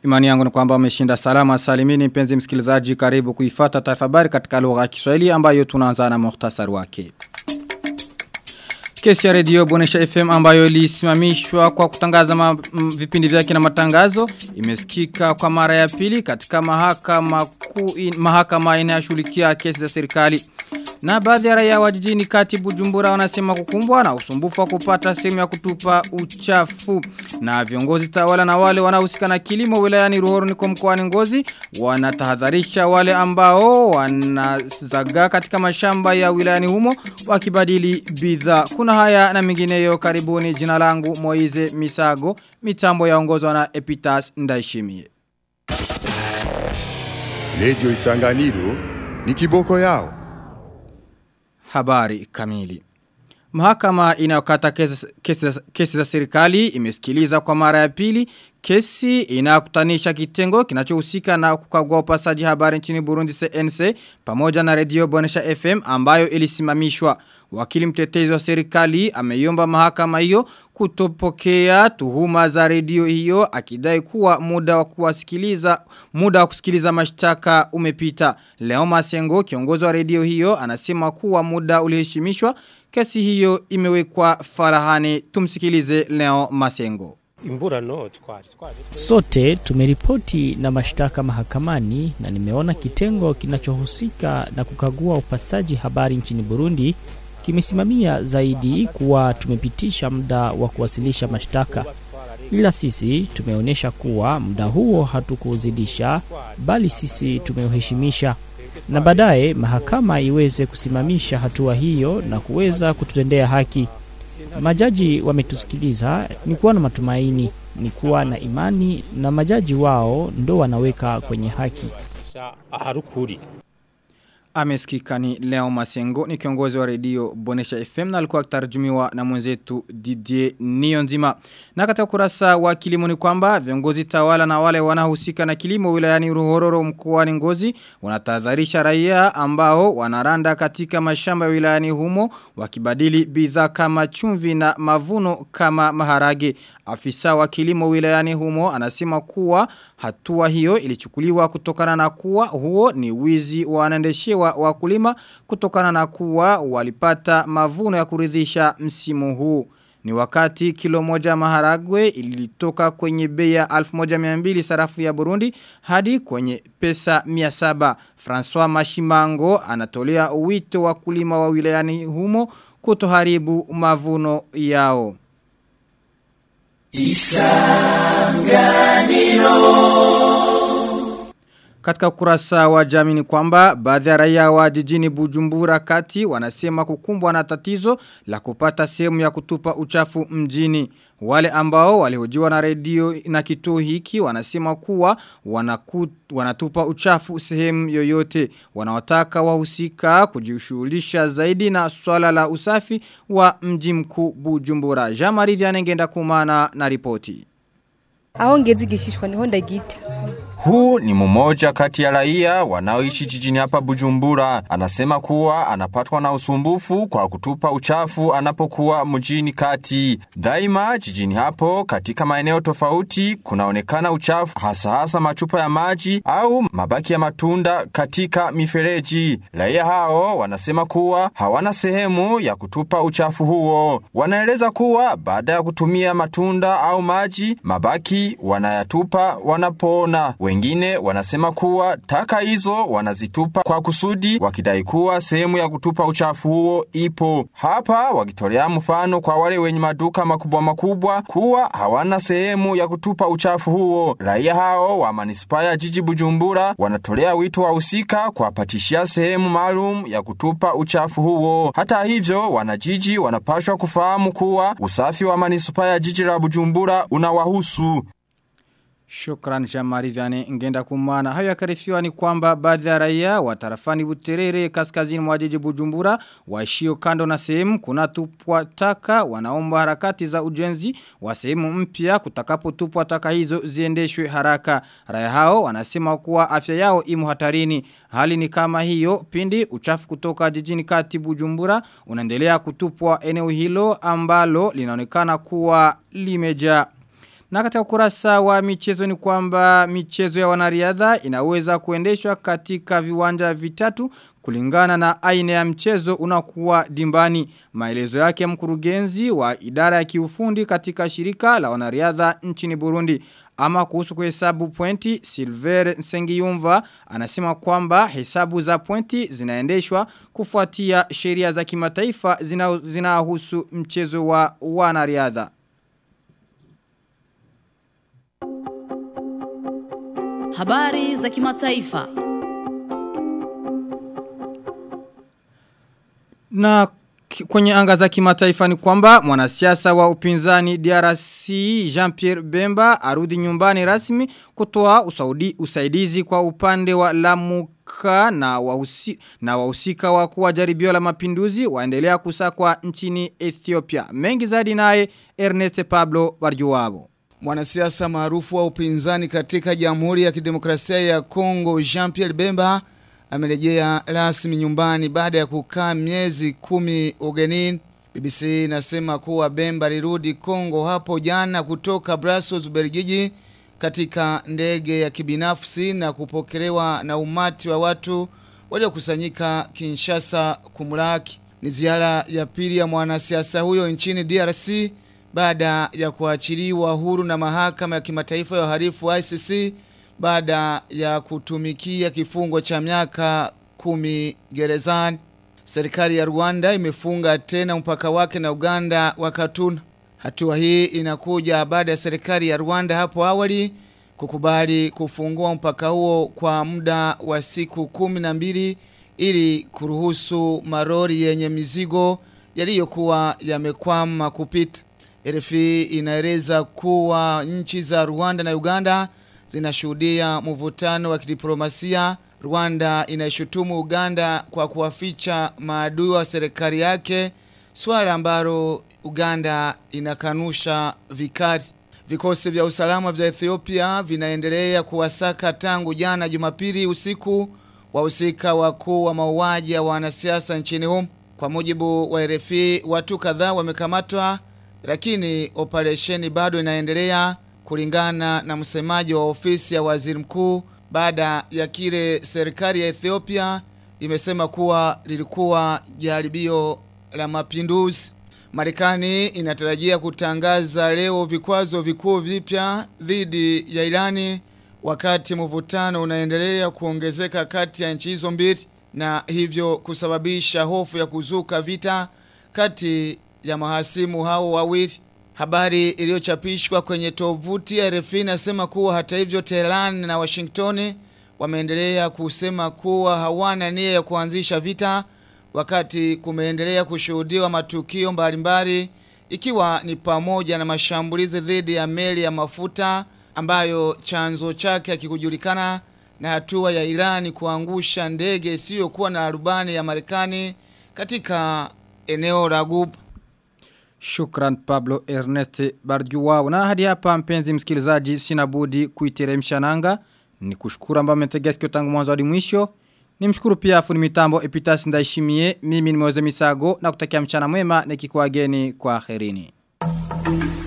Imani yangu ni kwamba umeshinda salama salimini mpenzi msikilizaji karibu kuifata taarifa habari katika lugha ya Kiswahili ambayo tunaanza na muhtasari wake. Kesi ya redio Bonesha FM ambayo ilisimamishwa kwa kutangaza ma, m, vipindi vyake na matangazo imesikika kwa mara ya pili katika mahakama kuu mahakama inayoshughulikia kesi za serikali. Na baadhi ya raia wa jijini kati Bujumbura wanasema kukumbwa na usumbufu wa kupata sehemu ya kutupa uchafu. Na viongozi tawala na wale wanaohusika na kilimo wilayani Ruhoro niko mkoani Ngozi wanatahadharisha wale ambao wanazaga katika mashamba ya wilayani humo wakibadili bidhaa. Kuna haya na mengineyo karibuni jina langu Moize Misago mitambo yaongozwa na Epitas Ndaishimie. Lejo Isanganiro ni kiboko yao. Habari kamili. Mahakama inayokata kesi, kesi, kesi za serikali imesikiliza kwa mara ya pili kesi inakutanisha kitengo kinachohusika na kukagua upasaji habari nchini Burundi CNC pamoja na redio Bonesha FM ambayo ilisimamishwa. Wakili mtetezi wa serikali ameiomba mahakama hiyo kutopokea tuhuma za redio hiyo akidai kuwa muda wa kuwasikiliza muda wa kusikiliza mashtaka umepita. Leo Masengo kiongozi wa redio hiyo anasema kuwa muda uliheshimishwa kesi hiyo imewekwa farahani tumsikilize Leo Masengo. Imburano twari twari Sote tumeripoti na mashtaka mahakamani na nimeona kitengo kinachohusika na kukagua upasaji habari nchini Burundi kimesimamia zaidi kuwa tumepitisha muda wa kuwasilisha mashtaka. Ila sisi tumeonyesha kuwa muda huo hatukuuzidisha bali sisi tumeuheshimisha na baadaye mahakama iweze kusimamisha hatua hiyo na kuweza kututendea haki. Majaji wametusikiliza, ni kuwa na matumaini, ni kuwa na imani na majaji wao ndo wanaweka kwenye haki. aharukuri Amesikika ni Leo Masengo ni kiongozi wa redio Bonesha FM na alikuwa akitarajumiwa na mwenzetu Didier Niyonzima. Na katika kurasa wa kilimo ni kwamba viongozi tawala na wale wanahusika na kilimo wilayani Ruhororo mkoani Ngozi wanatahadharisha raia ambao wanaranda katika mashamba ya wilayani humo wakibadili bidhaa kama chumvi na mavuno kama maharage. Afisa wa kilimo wilayani humo anasema kuwa hatua hiyo ilichukuliwa kutokana na kuwa huo ni wizi wanaendeshewa wakulima kutokana na kuwa walipata mavuno ya kuridhisha msimu huu. Ni wakati kilo moja maharagwe ilitoka kwenye bei ya 1200 sarafu ya Burundi hadi kwenye pesa 700. François Mashimango anatolea wito wakulima wa wilayani humo kutoharibu mavuno yao. Katika ukurasa wa jamii ni kwamba baadhi ya raia wa jijini Bujumbura kati wanasema kukumbwa na tatizo la kupata sehemu ya kutupa uchafu mjini. Wale ambao walihojiwa na redio na kituo hiki wanasema kuwa wanaku, wanatupa uchafu sehemu yoyote. Wanawataka wahusika kujishughulisha zaidi na swala la usafi wa mji mkuu Bujumbura. Jamari Vyanengenda kumana na ripoti. aho ngeze igishishwa niho ndagita Huu ni mmoja kati ya raia wanaoishi jijini hapa Bujumbura. Anasema kuwa anapatwa na usumbufu kwa kutupa uchafu anapokuwa mjini kati. Daima jijini hapo katika maeneo tofauti kunaonekana uchafu hasa hasa machupa ya maji au mabaki ya matunda katika mifereji. Raia hao wanasema kuwa hawana sehemu ya kutupa uchafu huo. Wanaeleza kuwa baada ya kutumia matunda au maji mabaki wanayatupa wanapoona. Wengine wanasema kuwa taka hizo wanazitupa kwa kusudi wakidai kuwa sehemu ya kutupa uchafu huo ipo. Hapa wakitolea mfano kwa wale wenye maduka makubwa makubwa kuwa hawana sehemu ya kutupa uchafu huo. Raia hao wa manispaa ya jiji Bujumbura wanatolea wito wa usika kuwapatishia sehemu maalum ya kutupa uchafu huo. Hata hivyo, wanajiji wanapashwa kufahamu kuwa usafi wa manispaa ya jiji la Bujumbura unawahusu. Shukran Jamari Vyane ngenda kumana. Hayo yakarifiwa ni kwamba baadhi ya raia wa tarafani Buterere kaskazini mwa jiji Bujumbura waishio kando na sehemu kuna tupwa taka wanaomba harakati za ujenzi wa sehemu mpya kutakapotupwa taka hizo ziendeshwe haraka. Raia hao wanasema kuwa afya yao imo hatarini. Hali ni kama hiyo pindi uchafu kutoka jijini kati Bujumbura unaendelea kutupwa eneo hilo ambalo linaonekana kuwa limejaa Na katika ukurasa wa michezo ni kwamba michezo ya wanariadha inaweza kuendeshwa katika viwanja vitatu kulingana na aina ya mchezo unakuwa dimbani. Maelezo yake mkurugenzi wa idara ya kiufundi katika shirika la wanariadha nchini Burundi. Ama kuhusu kuhesabu pointi, Silver Nsengiyumva anasema kwamba hesabu za pointi zinaendeshwa kufuatia sheria za kimataifa zinahusu zina mchezo wa wanariadha. Habari za kimataifa. Na kwenye anga za kimataifa ni kwamba mwanasiasa wa upinzani DRC Jean-Pierre Bemba arudi nyumbani rasmi kutoa usaudi, usaidizi kwa upande wa Lamuka na wahusi, na wahusika wa kuwa jaribio la mapinduzi waendelea kusakwa nchini Ethiopia. Mengi zaidi naye Ernest Pablo Barjuwabo. Mwanasiasa maarufu wa upinzani katika Jamhuri ya Kidemokrasia ya Kongo Jean-Pierre Bemba amerejea rasmi nyumbani baada ya kukaa miezi kumi ugenini. BBC inasema kuwa Bemba alirudi Kongo hapo jana kutoka Brussels Ubelgiji katika ndege ya kibinafsi na kupokelewa na umati wa watu waliokusanyika Kinshasa kumlaki. Ni ziara ya pili ya mwanasiasa huyo nchini DRC baada ya kuachiliwa huru na mahakama ya kimataifa ya uhalifu ICC baada ya kutumikia kifungo cha miaka kumi gerezani. Serikali ya Rwanda imefunga tena mpaka wake na Uganda wakatuna. Hatua hii inakuja baada ya serikali ya Rwanda hapo awali kukubali kufungua mpaka huo kwa muda wa siku kumi na mbili ili kuruhusu marori yenye mizigo yaliyokuwa yamekwama kupita. RFI inaeleza kuwa nchi za Rwanda na Uganda zinashuhudia mvutano wa kidiplomasia. Rwanda inaishutumu Uganda kwa kuwaficha maadui wa serikali yake, swala ambalo Uganda inakanusha vikali. Vikosi vya usalama vya Ethiopia vinaendelea kuwasaka tangu jana Jumapili usiku wahusika wakuu wa mauaji ya wanasiasa nchini humo. Kwa mujibu wa RFI, watu kadhaa wamekamatwa lakini operesheni bado inaendelea kulingana na msemaji wa ofisi ya waziri mkuu baada ya kile serikali ya Ethiopia imesema kuwa lilikuwa jaribio la mapinduzi. Marekani inatarajia kutangaza leo vikwazo vikuu vipya dhidi ya Irani wakati mvutano unaendelea kuongezeka kati ya nchi hizo mbili na hivyo kusababisha hofu ya kuzuka vita kati ya mahasimu hao wawili. Habari iliyochapishwa kwenye tovuti ya RFI inasema kuwa hata hivyo Tehran na Washington wameendelea kusema kuwa hawana nia ya kuanzisha vita wakati kumeendelea kushuhudiwa matukio mbalimbali ikiwa ni pamoja na mashambulizi dhidi ya meli ya mafuta ambayo chanzo chake hakikujulikana na hatua ya Irani kuangusha ndege isiyokuwa na rubani ya Marekani katika eneo la Ghuba. Shukran Pablo Ernest Barjuwao. Na hadi hapa mpenzi msikilizaji sina budi kuiteremsha nanga. Ni kushukuru ambao mmetegea sikio tangu mwanzo hadi mwisho. Nimshukuru pia fundi mitambo Epitas Ndaishimie. Mimi ni Moze Misago na kutakia mchana mwema nikikuageni kwa herini.